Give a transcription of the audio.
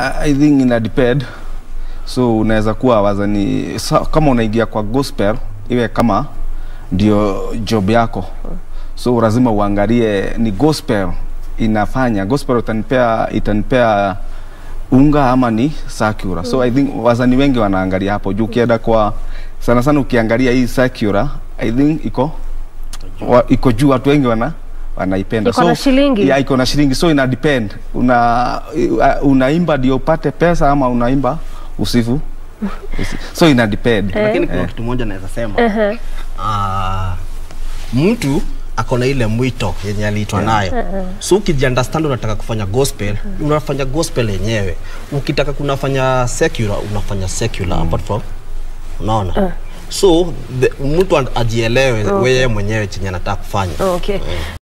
I I think ina depend so unaweza kuwa wazani sa, kama unaingia kwa gospel iwe kama ndio job yako so lazima uangalie ni gospel inafanya gospel itanipea itanipea unga ama ni secular so i think wazani wengi wanaangalia hapo juu ukienda kwa sana sana ukiangalia hii secular i think iko wa, iko juu watu wengi wana wanaipenda Iko na shilingi? yeah, iko na shilingi so ina depend una uh, unaimba ndio upate pesa ama unaimba usifu usi. so ina depend lakini kuna kitu moja naweza sema Ehe. Ah, mtu ako na ile mwito yenye aliitwa nayo so ukijiunderstand unataka kufanya gospel unafanya gospel yenyewe ukitaka kunafanya secular unafanya secular apart from unaona so the, mtu an- ajielewe Okay. weye mwenyewe chenye anataka kufanya Okay.